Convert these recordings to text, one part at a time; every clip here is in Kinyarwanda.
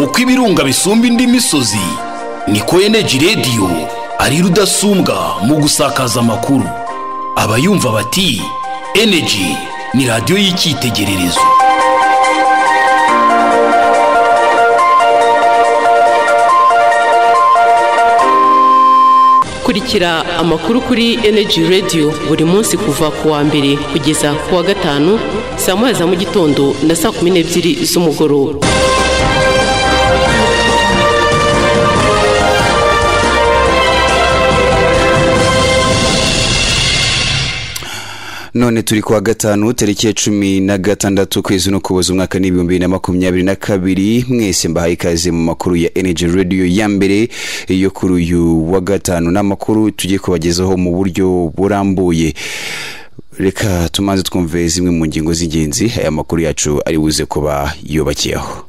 uko ibirunga bisumba indi misozi niko eneji radiyo ari rudasumbwa mu gusakaza amakuru abayumva bati eneji ni radiyo y'icyitegererezo kurikira amakuru kuri eneji radiyo buri munsi kuva ku wa mbere kugeza ku wa gatanu saa moya za mu gitondo na saa kumi n'ebyiri z'umugoroba none turi kuwa gatanu tariki ya cumi na gatandatu ukwezi no kuboza umwaka n'ibihumbi bibiri na makumyabiri na kabiri mwese mbahaye ikaze mu makuru ya energy radio ya mbere yo kuri uyu wa gatanu n'amakuru tugiye kubagezaho mu buryo burambuye reka tumanze twumve zimwe mu ngingo z'ingenzi aya makuru yacu ari buze kuba yubakiyeho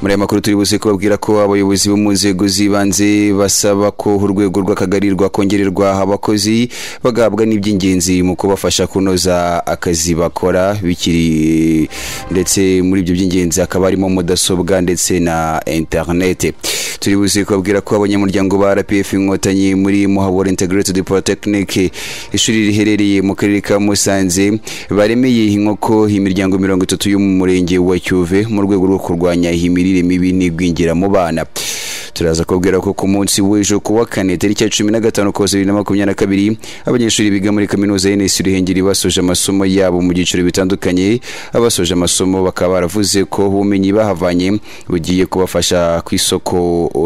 muri aya makuru turi buze kubabwira ko abayobozi bo mu nzego z'ibanze basaba ko urwego rw'akagari rwakongererwa abakozi bagahabwa n'iby'ingenzi mu kubafasha kunoza akazi bakora bikiri ndetse muri ibyo by'ingenzi hakaba harimo mudasobwa ndetse na interinete turi buze kubabwira ko abanyamuryango ba rpf inkotanyi muri muhabura integrated polytechnic ishuri riherereye mu karere ka musanze baremeye inkoko imiryango mirongo itatu yo mu murenge wa cyuve mu rwego rwo kurwanya imirire imirire mibi n'igwingira mu bana turaza kubwira ko ku munsi w'ejo ku wa kane tariki ya cumi na gatanu koza bibiri na makumyabiri na kabiri abanyeshuri biga muri kaminuza y'enesi ruhengeri basoje amasomo yabo mu byiciro bitandukanye abasoje amasomo bakaba baravuze ko ubumenyi bahavanye bugiye kubafasha ku isoko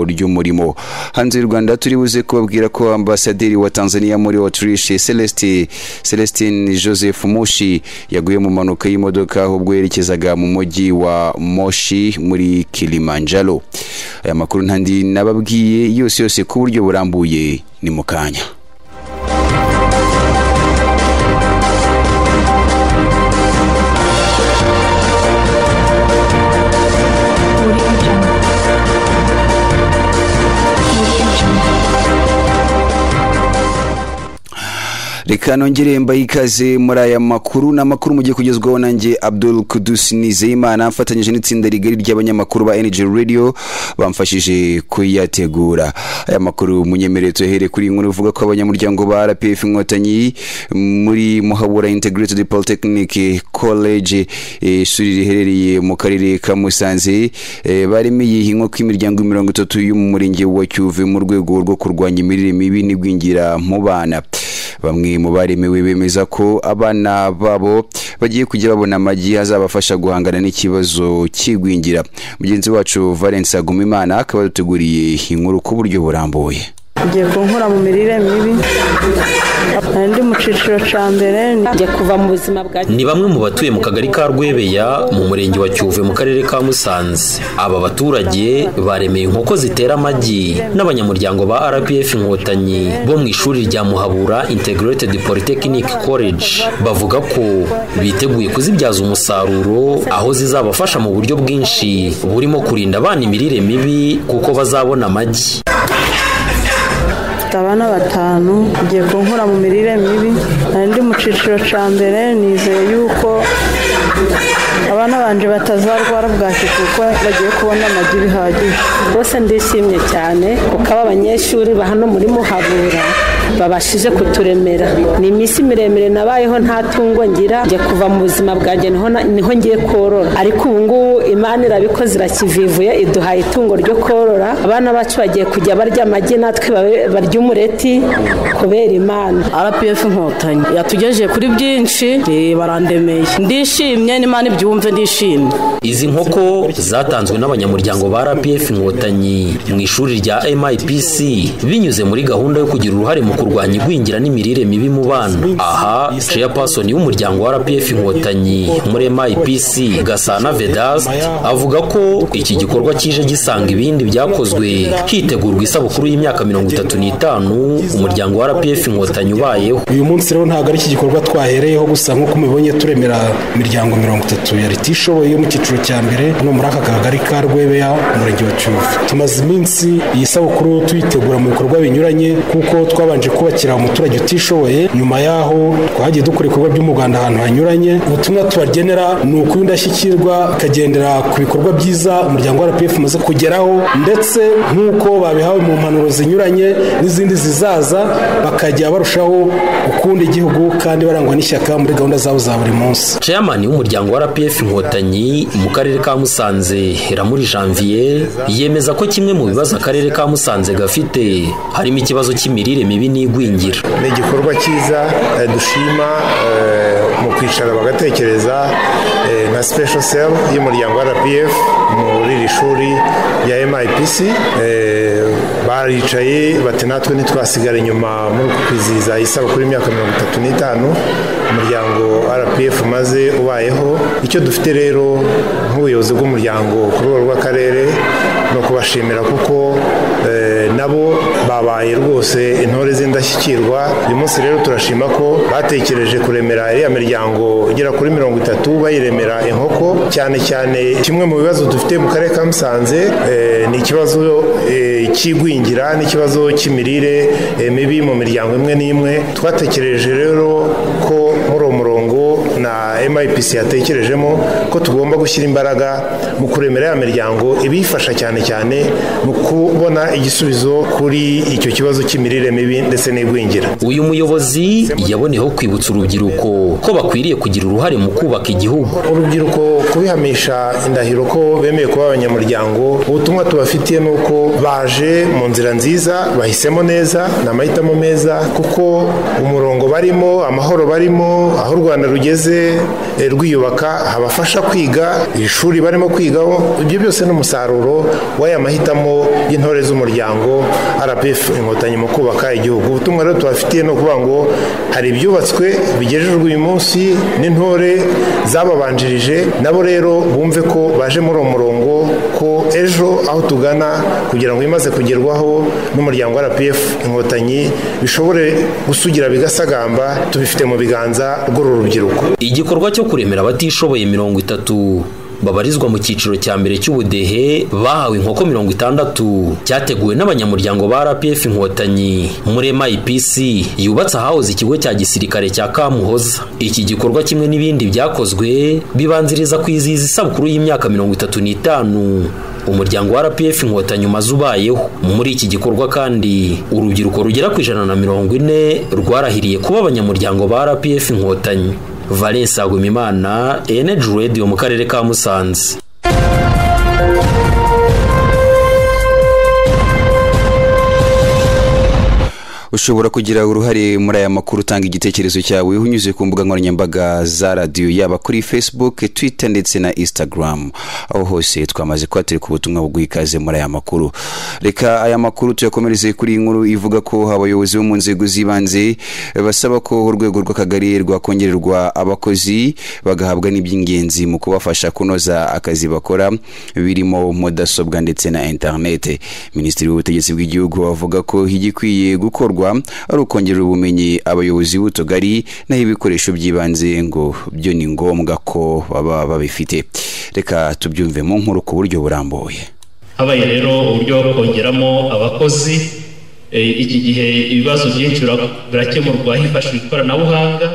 ry'umurimo hanze y'u rwanda turi buze kubabwira ko ambasaderi wa tanzania muri autriche celestin celestin joseph mushi yaguye mu mpanuka y'imodoka ubwo yerekezaga mu mujyi wa moshi muri kilimanjaro aya makuru ntandi nababwiye yose yose ku buryo burambuye ni mu kanya reka nongere mbaye ikaze muri aya makuru ni amakuru mugiye kugezwaho nanjye abdul kudusi nizeyimana mfatanyije n'itsinda rigari ry'abanyamakuru ba energy radio bamfashije kuyategura aya makuru munyemereye tuyahere kuri inkuru ivuga ko abanyamuryango ba rpf inkotanyi muri muhabura integrated polytechnic college ishuri riherereye mu karere ka musanze e, baremeye inkoko imiryango mirongo itatu yo mu murenge wa cyuve mu rwego rwo kurwanya imirire mibi n'igwingira mu bana bamwe mu baremewe bemeza ko abana babo bagiye kujya babona amagi azabafasha guhangana n'ikibazo cy'igwingira mugenzi wacu valence agumimana akaba yaduteguriye inkuru ku buryo burambuye ugiye kunkura mu mirire mibi ndi mu cyiciro cya mbere njya kuva mu buzima bwa ni bamwe mu batuye mu kagari ka rwebeya mu murenge wa cyuve mu karere ka musanze aba baturage baremeye inkoko zitera amagi n'abanyamuryango ba rpf inkotanyi bo mu ishuri rya muhabura integrated polytechnic college bavuga ko biteguye kuzibyaza umusaruro aho zizabafasha mu buryo bwinshi burimo kurinda abana imirire mibi kuko bazabona amagi mfite abana batanu ugiye kunkura mu mirire mibi ndi mu cyiciro cya mbere nizeye yuko abana banje batazarwara bwaki kuko bagiye kubona amagi bihagije rwose ndishimye cyane kuko aba banyeshuri bahano muri muhabura babashije kuturemera ni iminsi miremire nabayeho nta tungo ngira njya kuva mu buzima bwanjye niho ngiye korora ariko ubu ngubu imana irabikoze irakivivuye iduhaye itungo ryo korora abana bacu bagiye kujya barya amagi natwe barya umureti kubera imana rpf inkotanyi yatugejeje kuri byinshi barandemeye ndishimye n'imana ibyumve ndishimye izi nkoko zatanzwe n'abanyamuryango ba rpf inkotanyi mu ishuri rya mipc binyuze muri gahunda yo kugira uruhare mu kurwanya igwingira n'imirire mibi mu bana aha chairperson y'umuryango wa rpf inkotanyi muri mipc gasana vedast avuga ko iki gikorwa kije gisanga ibindi byakozwe hitegurwa isabukuru y'imyaka mirongo itatu n'itanu umuryango wa rpf inkotanyi ubayeho uyu munsi rero ntabwo ari iki gikorwa twahereyeho gusa nk'uko mubibonye turemera imiryango mirongo itatu ya leta ishoboye yo mu cyiciro cya mbere hano muri aka kagari ka rwebeya umurenge wa cyuve tumaze iminsi iyi sabukuru tuyitegura mu bikorwa binyuranye kuko twabanje twaje kubakira umuturage utishoboye nyuma yaho twagiye dukora ibikorwa by'umuganda ahantu hanyuranye ubutumwa tubagenera ni uko indashyikirwa ikagendera ku bikorwa byiza umuryango wa rpf umaze kugeraho ndetse nk'uko babihawe mu mpanuro zinyuranye n'izindi zizaza bakajya barushaho gukunda igihugu kandi barangwa n'ishyaka muri gahunda zabo za buri munsi chairman w'umuryango wa RPF Inkotanyi mu karere ka Musanze Ramuri Janvier yemeza ko kimwe mu bibazo akarere ka Musanze gafite harimo ikibazo cy'imirire mibi n'igwingira ni igikorwa cyiza eh, dushima eh, mu kwicara bagatekereza eh, na special cell y'umuryango wa RPF muri iri shuri rya MIPC baricaye bati natwe ntitwasigara inyuma muri kwizihiza isabukuru y'imyaka mirongo itatu n'itanu umuryango RPF maze ubayeho icyo dufite rero nk'ubuyobozi bw'umuryango ku rwego rw'akarere ni ukubashimira kuko nabo babaye rwose intore z'indashyikirwa uyu munsi rero turashima ko batekereje kuremera iriya miryango igera kuri mirongo itatu bayiremera inkoko cyane cyane kimwe mu bibazo dufite mu karere ka musanze ni ikibazo cy'igwingira n'ikibazo cy'imirire mibi mu miryango imwe n'imwe twatekereje rero ko muri uwo murongo na MIPC yatekerejemo ko tugomba gushyira imbaraga mu kuremera ya miryango ibifasha cyane cyane mu kubona igisubizo kuri icyo kibazo cy'imirire mibi ndetse n'igwingira uyu muyobozi yaboneyeho kwibutsa urubyiruko ko bakwiriye kugira uruhare mu kubaka igihugu urubyiruko kubihamisha indahiro ko bemeye kuba abanyamuryango ubutumwa tubafitiye ni uko baje mu nzira nziza bahisemo neza ni amahitamo meza kuko umurongo barimo amahoro barimo aho u rwanda rugeze rwiyubaka habafasha kwiga ishuri barimo kwigaho ibyo byose ni umusaruro w'aya mahitamo y'intore z'umuryango rpf inkotanyi mu kubaka igihugu ubutumwa rero tubafitiye ni ukuvuga ngo hari ibyubatswe bigejejwe uyu munsi n'intore zababanjirije nabo rero bumve ko baje muri uwo murongo ko ejo aho tugana kugira ngo imaze kugerwaho n'umuryango rpf inkotanyi bishobore gusugira bigasagamba tubifite mu biganza rw'uru rubyiruko igikorwa cyo kuremera abatishoboye mirongo itatu babarizwa mu cyiciro cya mbere cy'ubudehe bahawe inkoko mirongo itandatu cyateguwe n'abanyamuryango ba rpf inkotanyi muri mipc yubatse ahahoze ikigo cya gisirikare cya kamuhoza iki gikorwa kimwe n'ibindi byakozwe bibanziriza kwizihiza isabukuru y'imyaka mirongo itatu n'itanu umuryango wa rpf inkotanyi umaze ubayeho muri iki gikorwa kandi urubyiruko rugera ku ijana na mirongo ine rwarahiriye kuba abanyamuryango ba rpf inkotanyi valence agumimana energy radio mu karere ka musanze ushobora kugira uruhare muri aya makuru utanga igitekerezo cyawe unyuze ku mbuga nkoranyambaga za radiyo yaba kuri facebook twitter ndetse na instagram aho hose twamaze kuba turi ku butumwa buguha ikaze muri aya makuru reka aya makuru tuyakomereze kuri iyi nkuru ivuga ko abayobozi bo mu nzego z'ibanze basaba ko urwego rw'akagari rwakongererwa abakozi bagahabwa n'iby'ingenzi mu kubafasha kunoza akazi bakora birimo mudasobwa ndetse na interinete minisitiri w'ubutegetsi bw'igihugu avuga ko igikwiye gukorwa ari ukongerera ubumenyi abayobozi b'utugari naho ibikoresho by'ibanze ngo byo ni ngombwa ko baba babifite reka tubyumve mu nkuru ku buryo burambuye habaye rero uburyo kongeramo abakozi iki gihe ibibazo byinshi birakemurwa hifashishijwe ikoranabuhanga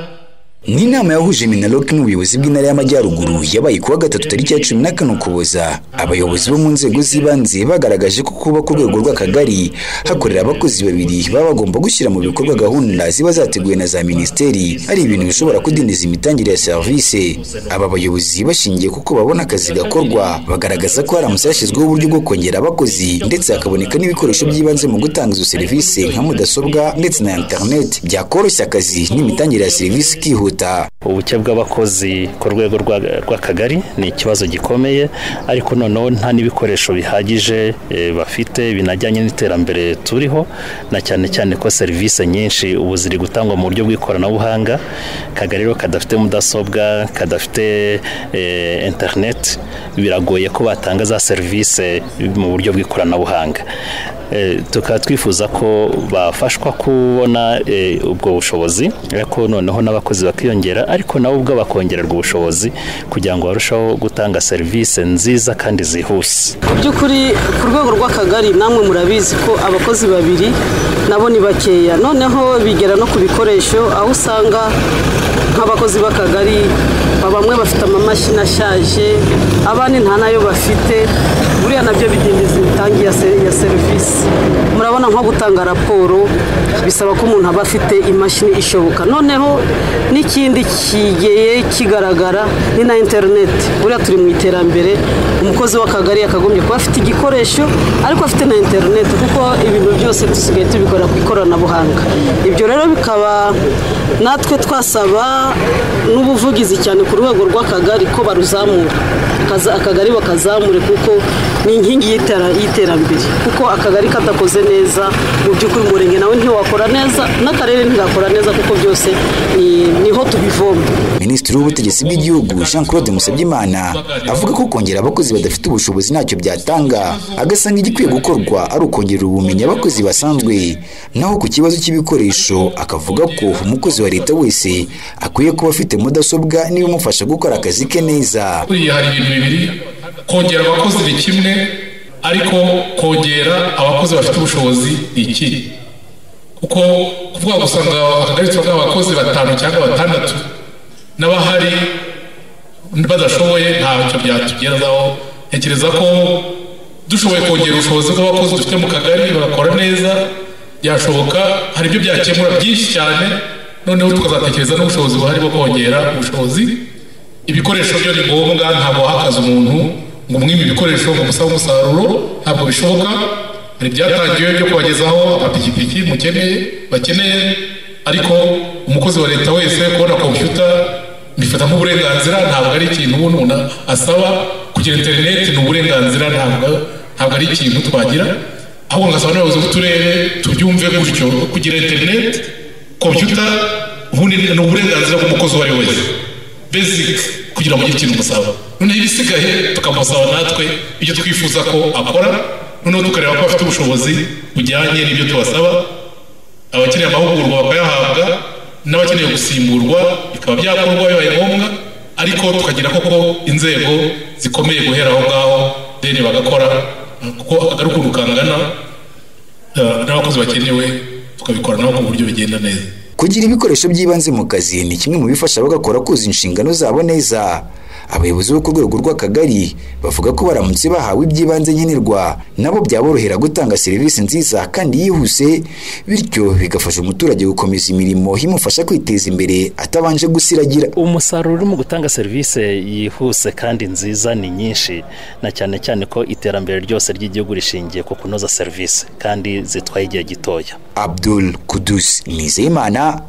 ni inama yahuje minaloc n'ubuyobozi bw'intara y'amajyaruguru yabaye kuwa gatatu tariki ya cumi na kane ukuboza abayobozi bo mu nzego z'ibanze bagaragaje ko kuba ku rwego rw'akagari hakorera abakozi babiri baba bagomba gushyira mu bikorwa gahunda ziba zateguwe na za minisiteri ari ibintu bishobora kudindiza imitangire ya serivisi aba bayobozi bashingiye kuko babona akazi gakorwa bagaragaza ko haramutse hashyizweho uburyo bwo kongera abakozi ndetse hakaboneka n'ibikoresho by'ibanze mu gutanga izo serivisi nka mudasobwa ndetse na interineti byakoroshya akazi n'imitangire ya serivisi ikihuta ubuke bw'abakozi ku rwego rw'akagari ni ikibazo gikomeye ariko noneho nta n'ibikoresho bihagije bafite binajyanye n'iterambere turiho na cyane cyane ko serivisi nyinshi ubu ziri gutangwa mu buryo bw'ikoranabuhanga akagari rero kadafite mudasobwa kadafite interineti biragoye ko batanga za serivisi mu buryo bw'ikoranabuhanga tukaba twifuza ko bafashwa kubona ubwo bushobozi ariko noneho n'abakozi bakiyongera ariko nabo ubwo bakongererwa ubushobozi kugira ngo barusheho gutanga serivisi nziza kandi zihuse mu by'ukuri ku rwego rw'akagari namwe murabizi ko abakozi babiri nabo ni bakeya noneho bigera no ku bikoresho aho usanga nk'abakozi b'akagari bamwe bafite amamashini ashaje abandi nta nayo bafite buriya nabyo bidindiza imitangire ya serivisi murabona nko gutanga raporo bisaba ko umuntu aba afite imashini ishoboka noneho n'ikindi kigeye kigaragara ni na interineti buriya turi mu iterambere umukozi w'akagari yakagombye kuba afite igikoresho ariko afite na interineti kuko ibintu byose dusigaye tubikora ku ikoranabuhanga ibyo rero bikaba natwe twasaba n'ubuvugizi cyane ku rwego rw'akagari ko baruzamura akagari bakazamure kuko ni inkingi y'iterambere kuko akagari kadakoze neza mu by'ukuri umurenge nawe ntiwakora neza n'akarere ntigakora neza kuko byose niho tubivoma minisitiri w'ubutegetsi bw'igihugu jean claude musabyimana avuga ko kongera abakozi badafite ubushobozi ntacyo byatanga agasanga igikwiye gukorwa ari ukongerera ubumenyi abakozi basanzwe naho ku kibazo cy'ibikoresho akavuga ko umukozi wa leta wese akwiye kuba afite mudasobwa n'ibimufasha gukora akazi ke neza buriya hari ibintu bibiri kongera abakozi ni kimwe ariko kongera abakozi bafite ubushobozi ni ikindi kuko kuvuga ngo usanga akagari turabona abakozi batanu cyangwa batandatu n'abahari badashoboye ntacyo byatugezaho ntekereza ko dushoboye kongera ubushobozi bw'abakozi dufite mu kagari bagakora neza byashoboka hari ibyo byakemura byinshi cyane noneho tukazatekereza n'ubushobozi buhari bwo kongera ubushobozi ibikoresho byo ni ngombwa ntabwo wahakaza umuntu ngo umwime ibikoresho ngo umusabe umusaruro ntabwo bishoboka hari ibyatangiwe byo kubagezaho amapikipiki mukeneye bakeneye ariko umukozi wa leta wese kubona kompiyuta bifata nk'uburenganzira ntabwo ari ikintu umuntu asaba kugira interineti ni uburenganzira ntabwo ntabwo ari ikintu twagira ahubwo ngasaba n'abayobozi b'uturere tubyumve gutyo kugira interineti kompiyuta ubundi ni uburenganzira bw'umukozi uwo ari we wese basic kugira ngo ugire ikintu umusaba noneho ibisigaye tukamusaba natwe ibyo twifuza ko akora noneho tukareba ko afite ubushobozi bujyanye n'ibyo tubasaba abakeneye amahugurwa bakayahabwa n'abakeneye gusimburwa bikaba byakorwa bibaye ngombwa ariko tukagira koko inzego zikomeye guhera aho ngaho deni bagakora kuko akagari ukuntu kangana n'abakozi bakenewe tukabikora nabo ku buryo bigenda neza kugira ibikoresho by'ibanze mu kazi ni kimwe mu bifasha abagakora kuzuza inshingano zabo neza abayobozi bo ku rwego rw'akagari bavuga ko baramutse bahawe iby'ibanze nkenerwa nabo byaborohera gutanga serivisi nziza kandi yihuse bityo bigafasha umuturage gukomeza imirimo imufasha kwiteza imbere atabanje gusiragira umusaruro uri mu gutanga serivisi yihuse kandi nziza ni nyinshi na cyane cyane ko iterambere ryose ry'igihugu rishingiye ku kunoza serivisi kandi zitwaye igihe gitoya abdul kudusi nizeyimana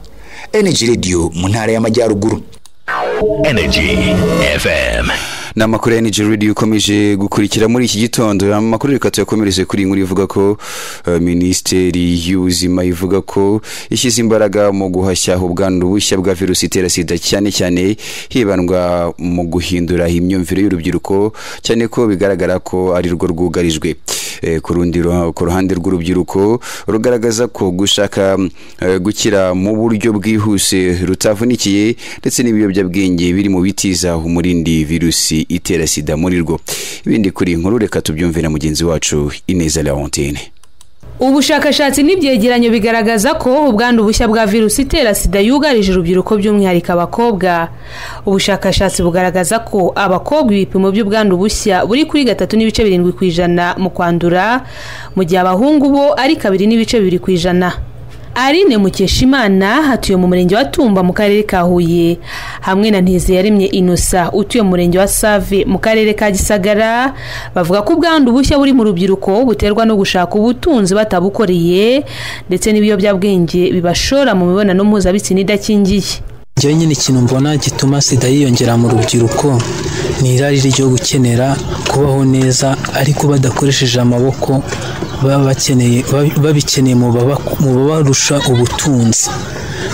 energy radio mu ntara y'amajyaruguru Energy FM. ni amakuru ya Niger Radio ukomeje gukurikira muri iki gitondo amakuru reka tuyakomereze kuri inkuru ivuga ko uh, Ministeri y'ubuzima ivuga ko ishyize imbaraga mu guhashya ubwandu bushya bwa virusi itera sida cyane cyane hibandwa mu guhindura imyumvire y'urubyiruko cyane ko bigaragara ko ari rwo rwugarijwe e, ku rundi ku ruhande rw'urubyiruko rugaragaza ko gushaka uh, gukira mu buryo bwihuse rutavunikiye ndetse n'ibiyobyabwenge biri mu bitiza umurindi virusi itera sida muri rwo ibindi kuri inkuru reka tubyumvira mugenzi wacu ineza leontine ubushakashatsi n'ibyegeranyo bigaragaza ko ubwandu bushya bwa virusi itera sida yugarije urubyiruko by'umwihariko abakobwa ubushakashatsi bugaragaza ko abakobwa ibipimo by'ubwandu bushya buri kuri gatatu n'ibice birindwi ku ijana mu kwandura mu gihe abahungu bo ari kabiri n'ibice bibiri ku ijana Aline Mukeshimana atuye mu murenge wa Tumba mu karere ka Huye hamwe na Ntezeyaremye Inosa utuye mu murenge wa Save mu karere ka Gisagara bavuga ko ubwandu bushya buri mu rubyiruko buterwa no gushaka ubutunzi batabukoreye ndetse n'ibiyobyabwenge bibashora mu mibonano mpuzabitsina idakingiye njyewe nyine ikintu mbona gituma sida yiyongera mu rubyiruko ni irari ryo gukenera kubaho neza ariko badakoresheje amaboko babikeneye mu babarusha ubutunzi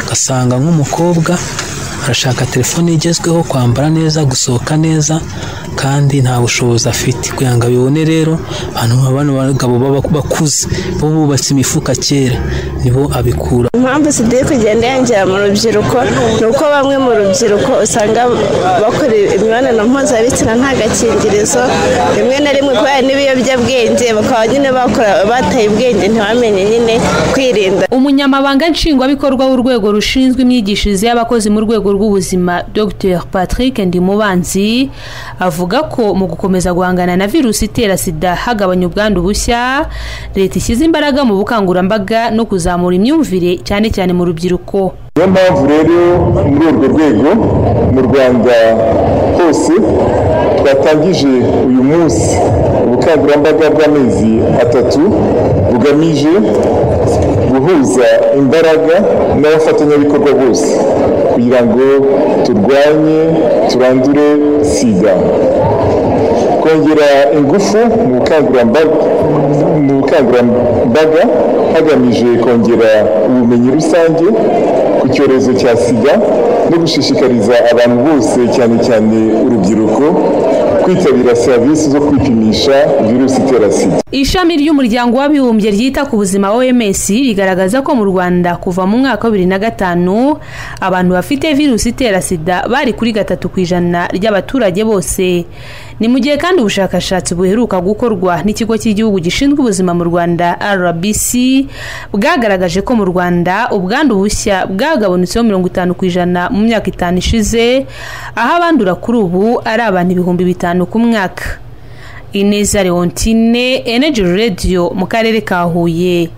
ugasanga nk'umukobwa arashaka telefone igezweho kwambara neza gusohoka neza kandi nta bushobozi afite kugira ngo abibone rero abantu bano bagabo baba bakuze bo bubatse imifuka kera nibo abikura impamvu sida iri kugenda yongera mu rubyiruko ni uko bamwe mu rubyiruko usanga bakora imibonano mpuzabitsina nta gakingirizo rimwe na rimwe kubera n'ibiyobyabwenge bakaba nyine bakora bataye ubwenge ntibamenye nyine kwirinda umunyamabanga nshingwabikorwa w'urwego rushinzwe imyigishirize y'abakozi mu rwego rw'ubuzima dr patrick ndimubanzi avuga ko mu gukomeza guhangana na virusi itera sida hagabanya ubwandu bushya leta ishyize imbaraga mu bukangurambaga no kuzamura imyumvire cyane cyane mu rubyiruko niyo mpamvu rero muri urwo rwego mu rwanda hose twatangije uyu munsi ubukangurambaga bw'amezi atatu bugamije guhuza imbaraga n'abafatanyabikorwa bose kugira ngo turwanye turandure sida kongera ingufu mu bukangurambaga mu bukangurambaga hagamije kongera ubumenyi rusange ku cyorezo cya sida no gushishikariza abantu bose cyane cyane urubyiruko kwitabira serivisi zo kwipimisha virusi itera sida ishami ry'umuryango w'abibumbye ryita ku buzima oms rigaragaza ko mu rwanda kuva mu mwaka wa bibiri na gatanu abantu bafite virusi itera sida bari kuri gatatu ku ijana ry'abaturage bose ni mu gihe kandi ubushakashatsi buheruka gukorwa n'ikigo cy'igihugu gishinzwe ubuzima mu rwanda rbc bwagaragaje ko mu rwanda ubwandu bushya bwagabanutseho mirongo itanu ku ijana mu myaka itanu ishize aho abandura kuri ubu ari abantu ibihumbi bitanu ku mwaka ineza leontine energy radio mu karere ka huye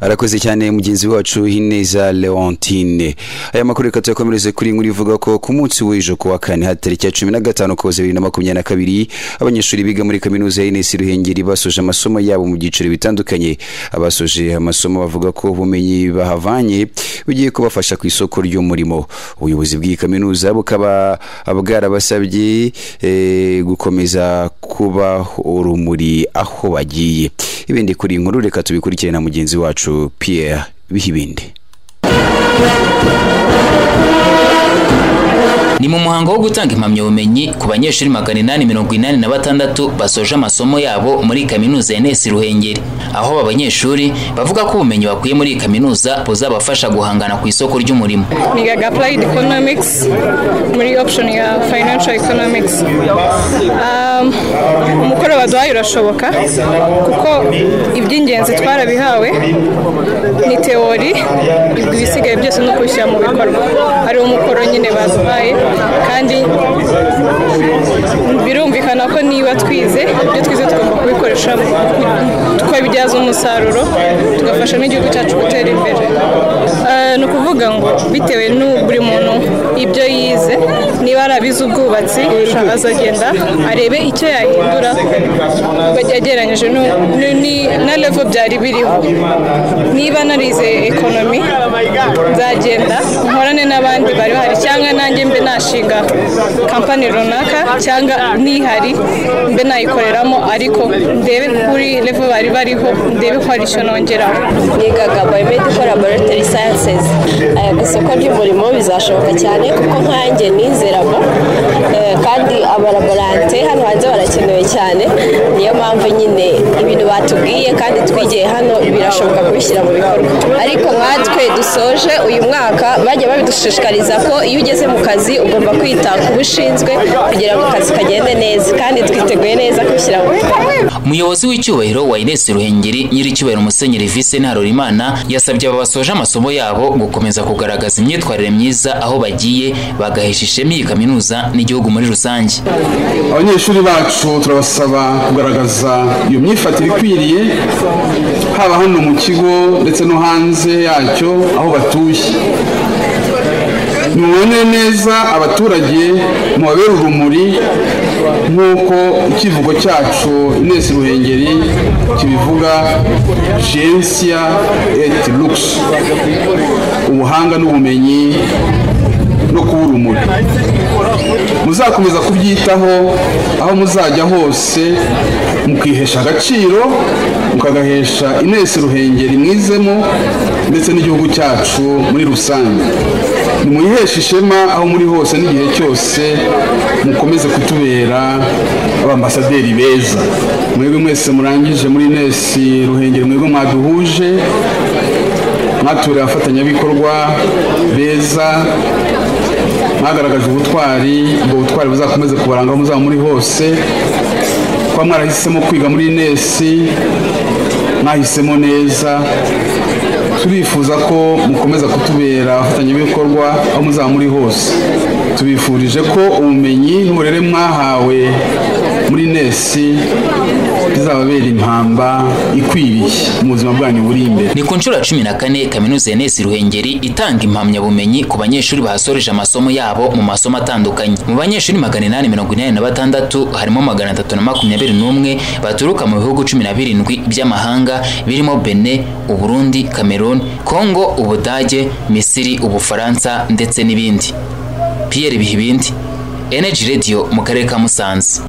arakoze cyane mugenzi wacu Ineza Leontine aya makuru reka tuyakomereze kuri inkuru ivuga ko ku munsi w'ejo ku wa kane hatariki ya cumi na gatanu koza bibiri na makumyabiri na kabiri abanyeshuri biga muri kaminuza ya Inesi Ruhengeri basoje amasomo yabo mu byiciro bitandukanye abasoje amasomo bavuga ko ubumenyi bahavanye bugiye kubafasha ku isoko ry'umurimo ubuyobozi bw'iyi kaminuza bukaba bwarabasabye eh, gukomeza kuba urumuri aho bagiye ibindi kuri inkuru reka tubikurikire na mugenzi wacu Pierre Bihibindi ni mu muhango wo gutanga impamyabumenyi ku banyeshuri magana inani mirongo inani na batandatu basoje amasomo yabo muri kaminuza ya nesi ruhengeri aho aba banyeshuri bavuga ko ubumenyi bakuye muri iyi kaminuza buzabafasha guhangana ku isoko ry'umurimo nigaga apurayidi ekonomikisi muri opushoni ya fayinansho ekonomikisi umukoro baduhaye urashoboka kuko iby'ingenzi twarabihawe ni teori ibisigaye byose ni ukubishyira mu bikorwa hari umukoro nyine baduhaye kandi birumvikana ko niba twize ibyo twize tugomba kubikoresha tukabibyaza umusaruro tugafasha n'igihugu cyacu gutera imbere ni ukuvuga ngo bitewe buri muntu ibyo yize niba ari abize ubwubatsi azagenda arebe icyo yahindura yagereranyije na level byari biriho niba narize ekonomi nzagenda nkorane n'abandi bari bahari cyangwa nanjye mbe nashinga kampani runaka cyangwa nihari mbe nayikoreramo ariko ndebe kuri level bari bariho ndebe ko hari icyo nongeraho nigaga biomedical laboratory sciences ku isoko ry'umurimo bizashoboka cyane kuko nkanjye nizeramo kandi abaraborante hano hanze barakenewe cyane niyo mpamvu nyine ibintu batubwiye kandi twigiye hano birashoboka kubishyira mu bikorwa ariko nkatwe dusoje uyu mwaka bajya babidushishikariza ko iyo ugeze mu kazi ugomba kwita ku bushinzwe kugira ngo akazi kagende neza kandi twiteguye neza kubishyira mu bikorwa umuyobozi w'icyubahiro wa inesi ruhengeri nyir'icyubahiro musenyeri vise ntarorimana yasabye aba basoje amasomo yabo gukomeza kugaragaza imyitwarire myiza aho bagiye bagahesha ishema iyi kaminuza n'igihugu muri rusange abanyeshuri bacu turabasaba kugaragaza iyo myifatire ikwiriye haba hano mu kigo ndetse no hanze yacyo aho batuye mubone neza abaturage mubabere urumuri nk'uko ikivugo cyacu inesi ruhengeri kibivuga jensia et lux ubuhanga n'ubumenyi no kuba urumuri muzakomeza kubyitaho aho muzajya hose mukihesha agaciro mukagahesha inesi ruhengeri mwizemo ndetse n'igihugu cyacu muri rusange nimuyiheshe ishema aho muri hose n'igihe cyose mukomeze kutubera abambasaderi beza mwebwe mwese murangije muri inesi ruhengeri mwebwe mwaduhuje mwature abafatanyabikorwa beza mwagaragaje ubutwari ubwo butwari buzakomeze kubaranga aho muzaba muri hose kuba mwarahisemo kwiga muri inesi mwahisemo neza turifuza ko mukomeza kutubera abafatanyabikorwa aho muzaba muri hose tubifurije ko ubumenyi n'uburere mwahawe muri nesi bizababera impamba ikwiriye mu buzima bwanyu buri imbere Ni ku nshuro ya cumi na kane kaminuza ya Nesi Ruhengeri itanga impamyabumenyi ku banyeshuri bahasoreje amasomo yabo mu masomo atandukanye. Mu banyeshuri magana inani mirongo inani na batandatu harimo magana atatu na makumyabiri n'umwe baturuka mu bihugu cumi na birindwi by'amahanga birimo Bene, Uburundi, Cameroon, Congo, Ubudage, Misiri, Ubufaransa ndetse n'ibindi. Pierre Bihibindi, Energy Radio mu karere ka Musanze.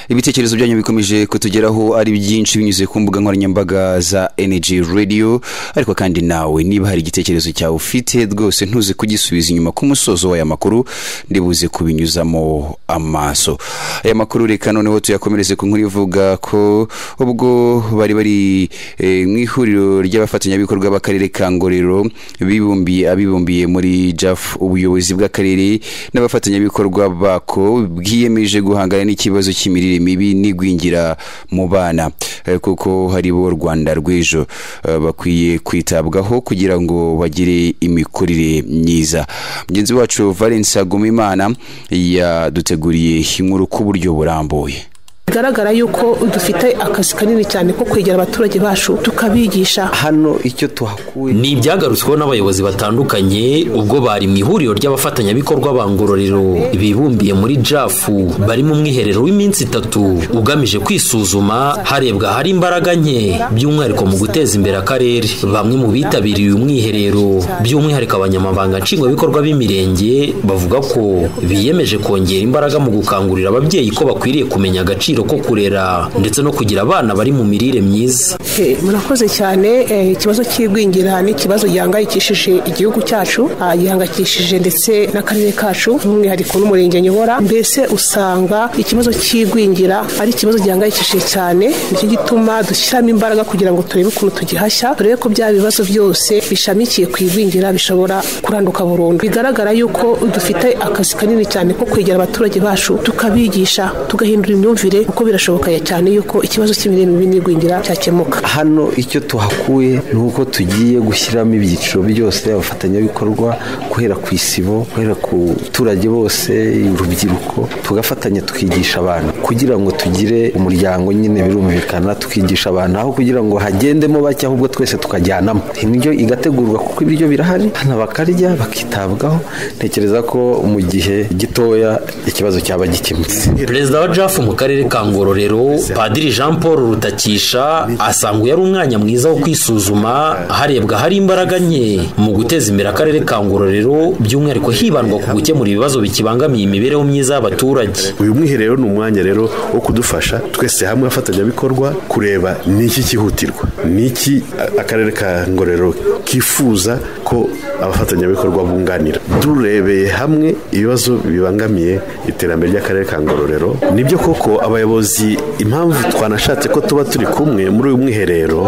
ibitekerezo byanyu bikomeje kutugeraho ari byinshi binyuze ku mbuga nkoranyambaga za Energy Radio ariko kandi nawe niba hari igitekerezo cyawe ufite rwose ntuze kugisubiza inyuma ku musozo w'aya makuru ndibuze kubinyuzamo amaso aya makuru reka noneho tuyakomereze ku nkuru ivuga ko ubwo bari bari eh, mu ihuriro ry'abafatanyabikorwa b'akarere ka Ngororero bibumbiye abibumbiye muri JAF ubuyobozi bw'akarere n'abafatanyabikorwa bako bwiyemeje guhangana n'ikibazo cy'imirire mibi n'igwingira mu bana Eh, kuko hari bo Rwanda rw'ejo eh, bakwiye kwitabwaho kugira ngo bagire imikurire myiza mugenzi wacu Valence Agumimana yaduteguriye inkuru ku buryo burambuye bigaragara yuko dufite akazi kanini cyane ko kwegera abaturage bacu tukabigisha hano icyo tuhakuye ni ibyagarutsweho n'abayobozi batandukanye ubwo bari mu ihuriro ry'abafatanyabikorwa ba ngororero bibumbiye muri jafu bari mu mwiherero w'iminsi itatu ugamije kwisuzuma harebwa ahari imbaraga nke by'umwihariko mu guteza imbere akarere bamwe mu bitabiriye uyu mwiherero by'umwihariko abanyamabanga nshingwabikorwa b'imirenge bavuga ko biyemeje kongera imbaraga mu gukangurira ababyeyi ko bakwiriye kumenya agaciro agaciro ko kurera ndetse no kugira abana bari mu mirire myiza Eh, murakoze cyane eh, ikibazo cy'igwingira ni ikibazo gihangayikishije igihugu cyacu ah, gihangayikishije ndetse n'akarere kacu by'umwihariko n'umurenge nyobora mbese usanga ikibazo cy'igwingira ari ikibazo gihangayikishije cyane nicyo gituma dushyiramo imbaraga kugira ngo turebe ukuntu tugihashya turebe ko bya bibazo byose bishamikiye ku igwingira bishobora kuranduka burundu bigaragara yuko dufite akazi kanini cyane ko kwegera abaturage bacu tukabigisha tugahindura imyumvire kuko birashoboka cyane yuko ikibazo cy'imirire mibi n'igwingira cyakemuka hano icyo tuhakuye ni uko tugiye gushyiramo ibyiciro byose abafatanyabikorwa guhera ku isibo guhera ku baturage bose urubyiruko tugafatanya tukigisha abantu kugira ngo tugire umuryango nyine birumvikana tukigisha abantu aho kugira ngo hagendemo bake ahubwo twese tukajyanamo indyo igategurwa kuko ibiryo birahari hano bakarya bakitabwaho ntekereza ko mu gihe gitoya ikibazo cyaba gikemutse perezida wa jafu mu karere ka ngororero padiri jean paul rutakisha asanga uyu ari umwanya mwiza wo kwisuzuma harebwa hari imbaraga nke mu guteza imbere akarere ka ngororero by'umwihariko hibandwa ku gukemura ibibazo bikibangamiye imibereho myiza y'abaturage uyu mwiherero ni umwanya rero wo kudufasha twese hamwe abafatanyabikorwa kureba niki cyihutirwa niki a- akarere ka ngororero kifuza ko abafatanyabikorwa bunganira turebeye hamwe ibibazo bibangamiye iterambere ry'akarere ka ngororero nibyo koko abayobozi impamvu twanashatse ko tuba turi kumwe muri uyu mwiherero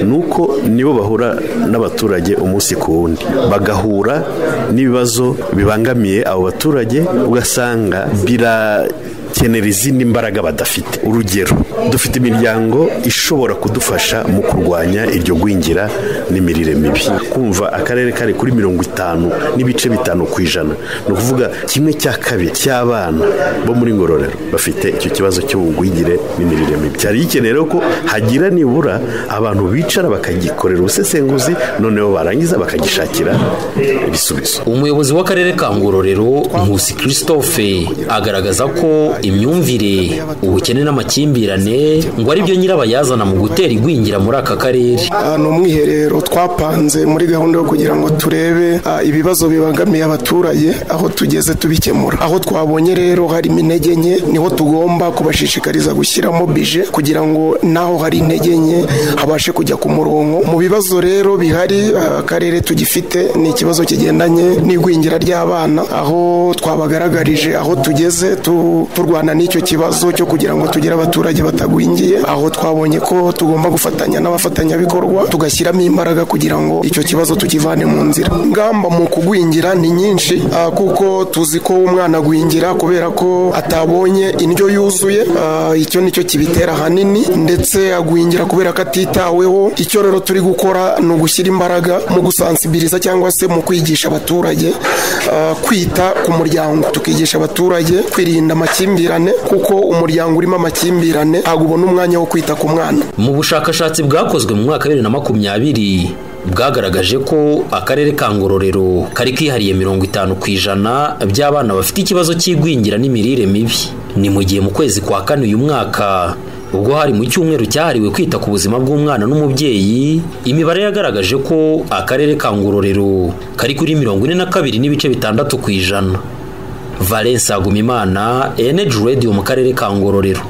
ni uko nibo bahura n'abaturage umunsi ku wundi bagahura n'ibibazo bibangamiye abo baturage ugasanga bira kenera izindi mbaraga badafite urugero dufite imiryango ishobora kudufasha mu kurwanya iryo gwingira n'imirire mibi kumva akarere kari kuri mirongo itanu n'ibice bitanu ku ijana ni ukuvuga kimwe cya kabiri cy'abana bo muri ngororero bafite icyo kibazo cy'ubugwingire n'imirire mibi cyari gikeneye rero ko hagira nibura abantu bicara bakagikorera ubusesenguzi noneho barangiza bakagishakira ibisubizo umuyobozi w'akarere ka ngororero nkusi christophe agaragaza ko imyumvire ubukene n'amakimbirane ngo ari byo nyirabayazana mu gutera igwingira muri aka karere ni umwiherero twapanze muri gahunda yo kugira ngo turebe ah, ibibazo bibangamiye abaturage aho tugeze tubikemura aho twabonye rero harimo intege nke niho tugomba kubashishikariza gushyiramo bije kugira ngo naho hari intege nke habashe kujya ku murongo mu bibazo rero bihari ah, akarere tugifite ni ikibazo kigendanye n'igwingira ry'abana aho twabagaragarije aho tugeze tu- turwana n'icyo kibazo cyo kugira ngo tugire abaturage batagwingiye aho twabonye ko tugomba gufatanya n'abafatanyabikorwa tugashyiramo imbaraga kugira ngo icyo kibazo tukivane mu nzira ingamba mu kugwingira ni nyinshi ah, kuko tuzi ko umwana agwingira kubera ko atabonye indyo yuzuye ah, icyo nicyo kibitera ahanini ndetse agwingira kubera ko atitaweho icyo rero turi gukora ni ugushyira imbaraga mu gusansibiliza cyangwa se mu kwigisha abaturage ah, kwita ku muryango tukigisha abaturage kwirinda amakimbirane kuko umuryango urimo amakimbirane ntabwo ubona umwanya wo kwita ku mwana mu bushakashatsi bwakozwe mu mwaka wa bibiri na makumyabiri bwagaragaje ko akarere ka ngororero kari kihariye mirongo itanu ku ijana by'abana bafite ikibazo cy'igwingira n'imirire mibi ni mu gihe mu kwezi kwa kane uyu mwaka ubwo hari mu cyumweru cyahariwe kwita ku buzima bw'umwana n'umubyeyi imibare yagaragaje ko akarere ka ngororero kari kuri mirongo ine na kabiri n'ibice bitandatu ku ijana valence agumimana eneji radiyo mu karere ka ngororero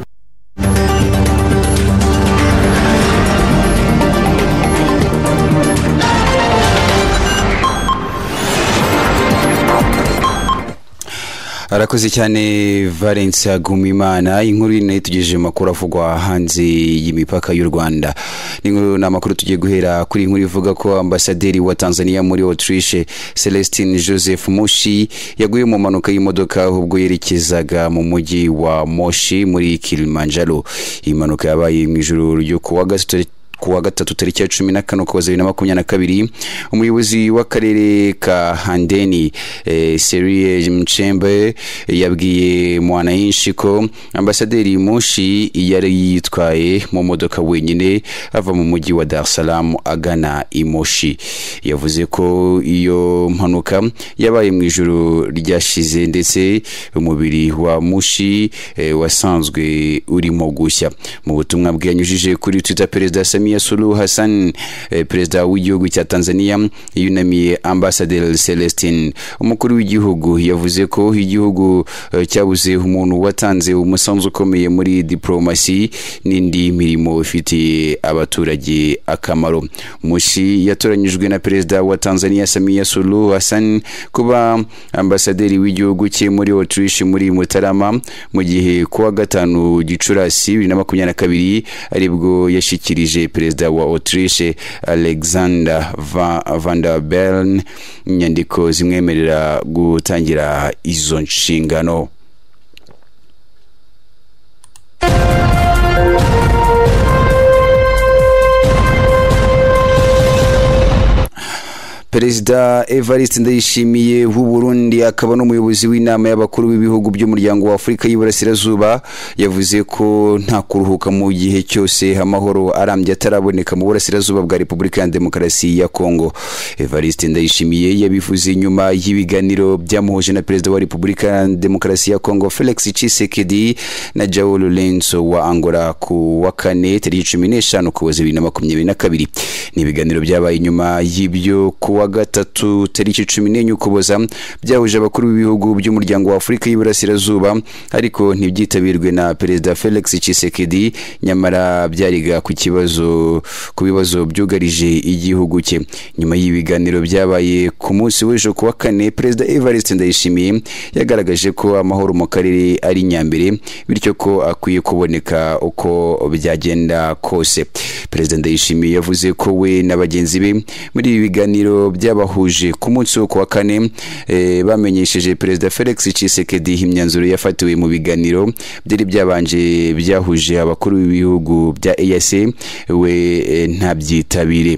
arakoze cyane valence agumimana inkuru iri nayo tugejeje mu makuru avugwa hanze y'imipaka y'u rwanda ni inkuru ni amakuru tugiye guhera kuri iyi nkuru ivuga ko ambasaderi wa tanzania muri autriche celestin joseph mushi yaguye mu mpanuka y'imodoka ubwo yerekezaga mu mujyi wa moshi muri kilimanjaro iyi mpanuka yabaye mu ijoro ryo ku wa gatatu ku wa gatatu tariki ya cumi na kane ukuboza bibiri na makumyabiri na kabiri umuyobozi w'akarere ka handeni eh, serie mchembe yabwiye mwananchi ko ambasaderi mushi yari yitwaye mu modoka wenyine ava mu mujyi wa dar es salaam agana i moshi yavuze ko iyo mpanuka yabaye mu ijoro ryashize ndetse umubiri wa mushi eh, wasanzwe urimo gushya mu butumwa bwanyujije kuri twitter perezida sami Samia Suluhu Hassan eh, perezida w'igihugu cya Tanzania yunamiye Ambassador Celestin umukuru w'igihugu yavuze ko igihugu eh, cyabuze umuntu watanze umusanzu ukomeye muri diplomasi n'indi mirimo ifitiye abaturage akamaro Mushi yatoranyijwe na perezida wa Tanzania Samia Suluhu Hassan kuba ambasaderi w'igihugu cye muri Autriche muri Mutarama mu gihe kuwa gatanu Gicurasi 2022 aribwo yashyikirije perezida wa autriche alexander Va- van der bellen inyandiko zimwemerera gutangira izo nshingano perezida evariste ndayishimiye w'u burundi akaba n'umuyobozi w'inama y'abakuru b'ibihugu by'umuryango wa afurika y'iburasirazuba yavuze ko nta kuruhuka mu gihe cyose amahoro arambye ataraboneka mu burasirazuba bwa repubulika ya demokarasi ya kongo evariste ndayishimiye yabivuze nyuma y'ibiganiro byamuhuje na perezida wa repubulika ya demokarasi ya kongo felix tshisekedi na jao lorenzo wa angola ku wa kane tariki cumi n'eshanu kuboza bibiri na makumyabiri na kabiri ni ibiganiro byabaye nyuma y'ibyo ku wa gatatu tariki cumi n'enye ukuboza byahuje abakuru b'ibihugu by'umuryango wa afurika y'iburasirazuba ariko ntibyitabirwe na perezida felix tshisekedi nyamara byariga ku kibazo ku bibazo byugarije igihugu cye nyuma y'ibiganiro byabaye ku munsi w'ejo ku wa kane perezida evariste ndayishimiye yagaragaje ko amahoro mu karere ari nyambere bityo ko akwiye kuboneka uko byagenda kose perezida ndayishimiye yavuze ko we na bagenzi be muri ibi biganiro byabahuje ku munsi wo ku wa kane eh, bamenyesheje perezida felix tshisekedi imyanzuro yafatiwe mu biganiro byari byabanje byahuje abakuru b'ibihugu bya eac we eh, ntabyitabire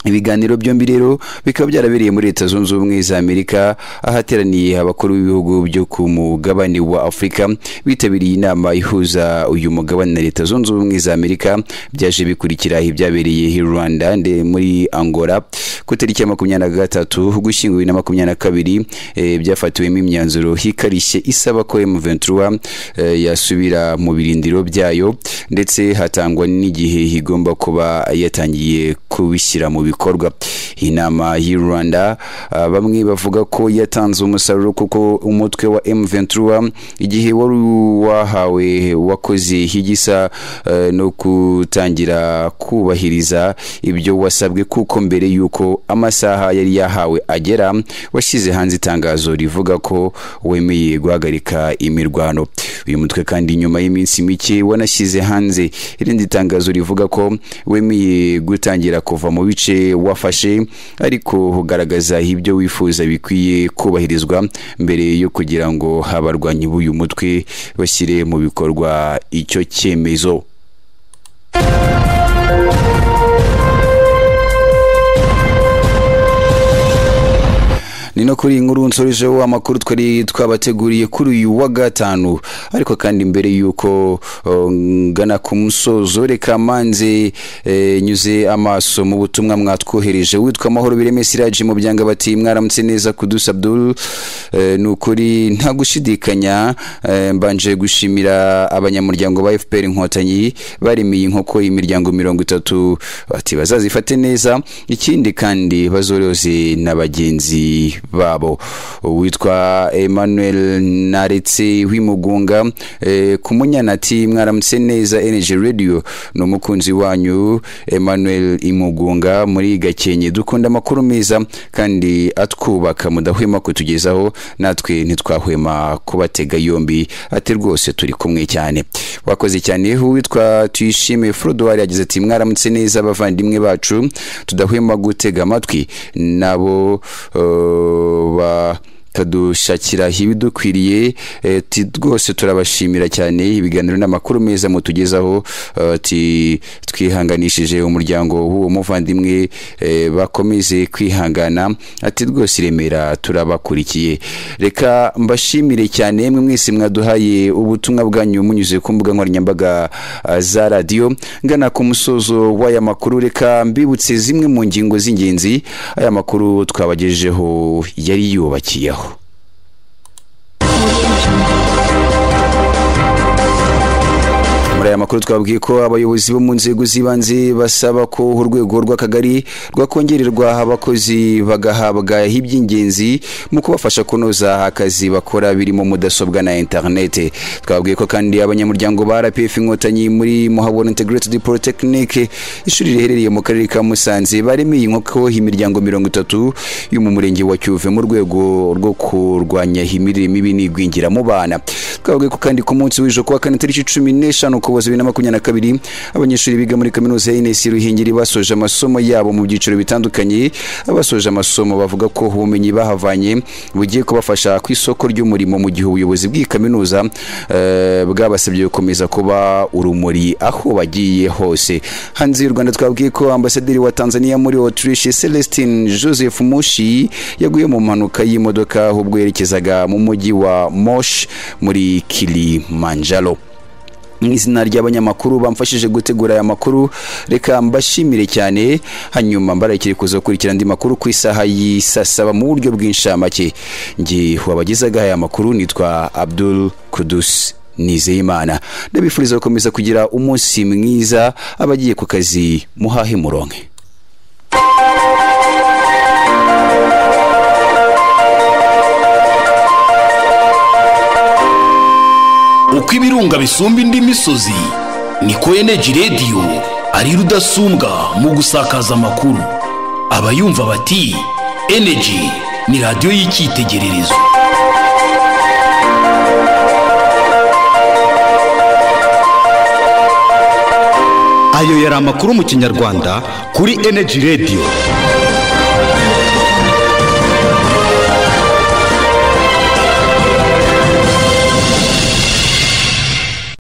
ibiganiro byombi rero bikaba byarabereye muri leta zunze ubumwe za amerika ahateraniye abakuru b'ibihugu byo ku mugabane wa afurika bitabiriye inama ihuza uyu mugabane na leta zunze ubumwe za amerika byaje bikurikira ibyabereye i rwanda nde muri angola ku itariki ya makumyabiri na gatatu ugushyingo bibiri na makumyabiri na kabiri eh, byafatiwemo imyanzuro hikarishye isaba ko m23 eh, yasubira mu birindiro byayo ndetse hatangwa n'igihe igomba kuba yatangiye kubishyira mu bikorwa iyi nama y'i rwanda ah, bamwe bavuga ko yatanze umusaruro kuko umutwe wa m23 igihe wari wahawe wakoze igisa eh, no gutangira kubahiriza ibyo wasabwe kuko mbere y'uko amasaha yari yahawe agera washyize hanze itangazo rivuga ko wemeye guhagarika imirwano uyu mutwe kandi nyuma y'iminsi mike wanashyize hanze irindi tangazo rivuga ko wemeye gutangira kuva mu bice wafashe ariko ugaragaza ibyo wifuza bikwiye kubahirizwa mbere yo kugira ngo abarwanyi b'uyu mutwe bashyire mu bikorwa icyo cyemezo ni no kuri iyi nkuru nsorejeho amakuru twari twabateguriye kuri uyu wa gatanu ariko kandi mbere y'uko uh, ngana ku musozo reka manze eh, nyuze amaso mu butumwa mwatwohereje witwa amahoro bireme siraji mu byanga bati mwaramutse neza kudusa abdul eh, ni ukuri nta gushidikanya eh, mbanje gushimira abanyamuryango ba fpr inkotanyi baremeye inkoko imiryango mirongo itatu bati bazazifate neza ikindi kandi bazoroze na bagenzi babo witwa emmanuel naretse w'imugunga eh, ku munyanati mwaramutse neza energy radio ni umukunzi wanyu emmanuel imugunga muri gakenke dukunda amakuru meza kandi atwubaka mudahwema kutugezaho natwe ntitwahwema kubatega yombi ati rwose turi kumwe cyane wakoze cyane witwa tuyishime frodowari yagize ati mwaramutse neza abavandimwe bacu tudahwema gutega amatwi nabo uh, bakadushakira ibidukwiriye eh, ti rwose turabashimira cyane ibiganiro n'amakuru meza mutugezaho eh, ti twihanganishije umuryango w'uwo muvandimwe eh, bakomeze kwihangana ati rwose iremera turabakurikiye reka mbashimire cyane mwe mwese mwaduhaye ubutumwa bwanyu munyuze ku mbuga nkoranyambaga ah, za radiyo ngana ku musozo w'aya makuru reka mbibutse zimwe mu ngingo z'ingenzi aya makuru twabagejejeho yari yubakiyeho muri aya makuru twabwiye ko abayobozi bo mu nzego z'ibanze basaba ko urwego rw'akagari rwakongererwa abakozi bagahabwa iby'ingenzi mu kubafasha kunoza akazi bakora birimo mudasobwa na interinete twabwiye ko kandi abanyamuryango ba rpf inkotanyi muri muhabura integrated polytechnic ishuri riherereye mu karere ka musanze baremeye inkoko imiryango mirongo itatu yo mu murenge wa cyuve mu rwego rwo kurwanya imirire mibi n'igwingira mu bana twabwiye ko kandi ku munsi w'ejo kuwa kane tariki cumi n'eshanu ukuboza bibiri na makumyabiri na kabiri abanyeshuri biga muri kaminuza ya inesi ruhengeri basoje amasomo yabo mu byiciro bitandukanye abasoje amasomo bavuga ko ubumenyi bahavanye bugiye kubafasha ku isoko ry'umurimo mu gihe ubuyobozi bw'iyi kaminuza eh, bwabasabye gukomeza kuba urumuri aho bagiye hose hanze y'u rwanda twabwiye ko ambasaderi wa tanzania muri autriche celestin joseph mushi yaguye mu mpanuka y'imodoka ubwo yerekezaga mu mujyi wa mosh muri kilimanjaro mu izina ry'abanyamakuru bamfashije gutegura aya makuru reka mbashimire cyane hanyuma mbarekere kuza gukurikira andi makuru ku isaha y'isasaba mu buryo bw'inshamake nge wabagezaga aya makuru nitwa abdul kudus nizeyimana ndabifuriza gukomeza kugira umunsi mwiza abagiye ku kazi muhahe muronke uko ibirunga bisumba indi misozi niko eneji radiyo ari rudasumbwa mu gusakaza amakuru abayumva bati eneji ni radiyo y'icyitegererezo ayo yari amakuru mu kinyarwanda kuri eneji radiyo